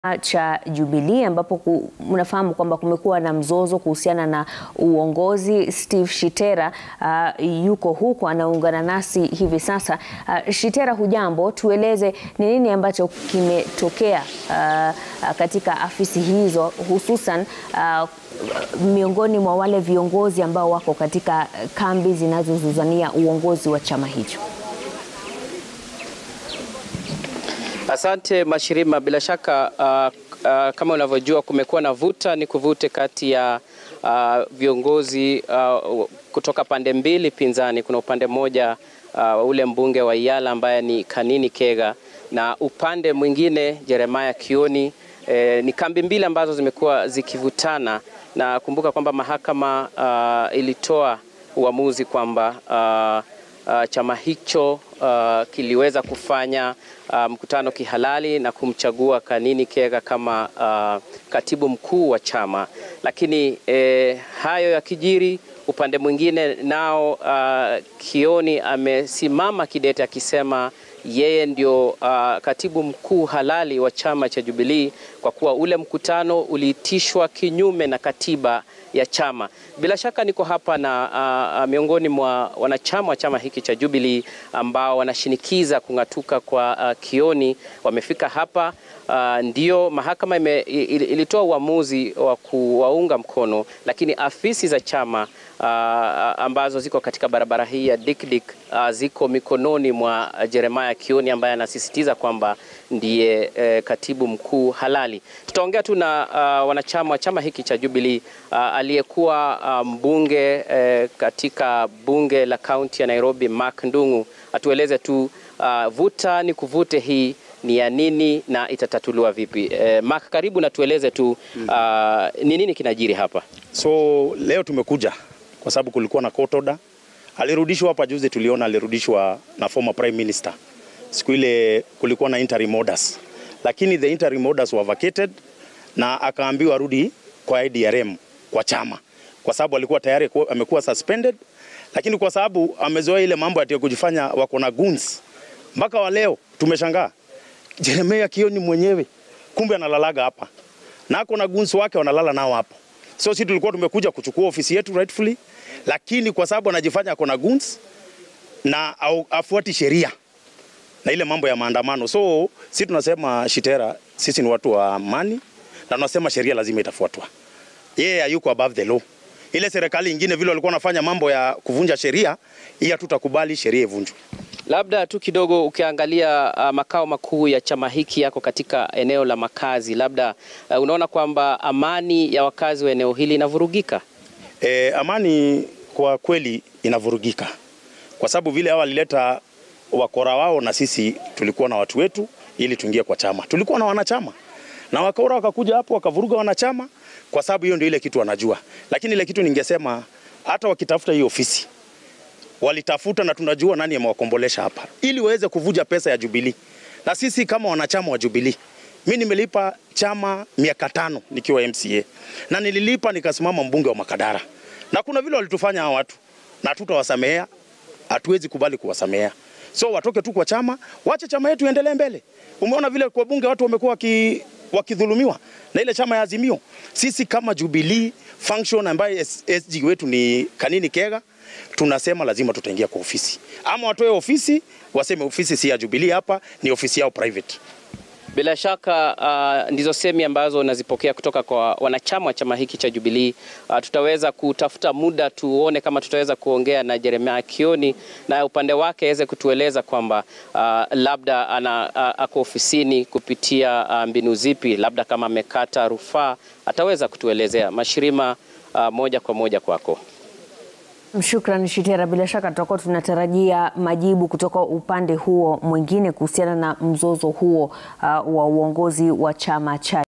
cha Jubilee ambapo mnafahamu kwamba kumekuwa na mzozo kuhusiana na uongozi. Steve Shitera uh, yuko huko anaungana nasi hivi sasa. Uh, Shitera, hujambo? Tueleze ni nini ambacho kimetokea uh, katika afisi hizo hususan uh, miongoni mwa wale viongozi ambao wako katika kambi zinazozuzania uongozi wa chama hicho. Asante Mashirima, bila shaka uh, uh, kama unavyojua kumekuwa na vuta ni kuvute kati ya uh, viongozi uh, kutoka pande mbili pinzani. Kuna upande mmoja uh, ule mbunge wa Iyala ambaye ni Kanini Kega na upande mwingine Jeremiah Kioni. Eh, ni kambi mbili ambazo zimekuwa zikivutana na kumbuka kwamba mahakama uh, ilitoa uamuzi kwamba uh, Uh, chama hicho uh, kiliweza kufanya uh, mkutano kihalali na kumchagua Kanini Kega kama uh, katibu mkuu wa chama, lakini eh, hayo yakijiri, upande mwingine nao uh, Kioni amesimama kidete akisema yeye ndio uh, katibu mkuu halali wa chama cha Jubilee kwa kuwa ule mkutano uliitishwa kinyume na katiba ya chama. Bila shaka niko hapa na uh, miongoni mwa wanachama wa chama hiki cha Jubilee ambao wanashinikiza kung'atuka kwa uh, Kioni. Wamefika hapa uh, ndio mahakama ime, il, ilitoa uamuzi wa kuwaunga mkono, lakini afisi za chama uh, ambazo ziko katika barabara hii ya Dikdik uh, ziko mikononi mwa Jeremiah Kioni ambaye anasisitiza kwamba ndiye eh, katibu mkuu halali. Tutaongea tu na uh, wanachama wa chama hiki cha Jubilee uh, aliyekuwa uh, mbunge eh, katika bunge la kaunti ya Nairobi Mark Ndung'u atueleze tu uh, vuta ni kuvute hii ni ya nini na itatatuliwa vipi? Eh, Mark, karibu na tueleze tu uh, ni nini kinajiri hapa. So leo tumekuja kwa sababu kulikuwa na court order. Alirudishwa hapa juzi, tuliona alirudishwa na former prime minister. Siku ile kulikuwa na interim orders, lakini the interim orders were vacated na akaambiwa rudi kwa IDRM kwa chama, kwa sababu alikuwa tayari amekuwa suspended, lakini kwa sababu amezoea ile mambo ya kujifanya wako na goons, mpaka wa leo tumeshangaa Jeremiah Kioni mwenyewe kumbe analalaga hapa na ako na goons wake wanalala nao hapo. So sisi tulikuwa tumekuja kuchukua ofisi yetu rightfully, lakini kwa sababu anajifanya ako na goons na au, afuati sheria na ile mambo ya maandamano. So sisi tunasema Shitera, sisi ni watu wa amani na tunasema sheria lazima itafuatwa. Yeye hayuko above the law. Ile serikali ingine vile walikuwa wanafanya mambo ya kuvunja sheria, hii hatutakubali sheria ivunjwe. Labda tu kidogo ukiangalia uh, makao makuu ya chama hiki yako katika eneo la makazi, labda uh, unaona kwamba amani ya wakazi wa eneo hili inavurugika? E, amani kwa kweli inavurugika kwa sababu vile hao walileta wakora wao na sisi tulikuwa na watu wetu ili tuingie kwa chama. Tulikuwa na wanachama na wakora wakakuja hapo wakavuruga wanachama, kwa sababu hiyo ndio ile kitu wanajua. Lakini ile kitu ningesema, hata wakitafuta hii ofisi walitafuta, na tunajua nani amewakombolesha hapa, ili waweze kuvuja pesa ya Jubilee. Na sisi kama wanachama wa Jubilee, mimi nimelipa chama miaka tano nikiwa MCA na nililipa nikasimama mbunge wa Makadara, na kuna vile walitufanya hao watu, na tutawasamehea, hatuwezi kubali kuwasamehea. So watoke tu kwa chama, wache chama yetu iendelee mbele. Umeona vile kwa bunge watu wamekuwa waki, wakidhulumiwa na ile chama ya Azimio. Sisi kama Jubilee function ambaye SG wetu ni Kanini Kega, tunasema lazima tutaingia kwa ofisi, ama watoe ofisi waseme ofisi si ya Jubilee, hapa ni ofisi yao private. Bila shaka uh, ndizo semi ambazo unazipokea kutoka kwa wanachama wa chama hiki cha Jubilee. Uh, tutaweza kutafuta muda tuone kama tutaweza kuongea na Jeremiah Kioni na upande wake aweze kutueleza kwamba uh, labda ana uh, ako ofisini kupitia uh, mbinu zipi, labda kama amekata rufaa ataweza kutuelezea. Mashirima, uh, moja kwa moja kwako. Shukran Shitera, bila shaka tutakuwa tunatarajia majibu kutoka upande huo mwingine kuhusiana na mzozo huo uh, wa uongozi wa chama cha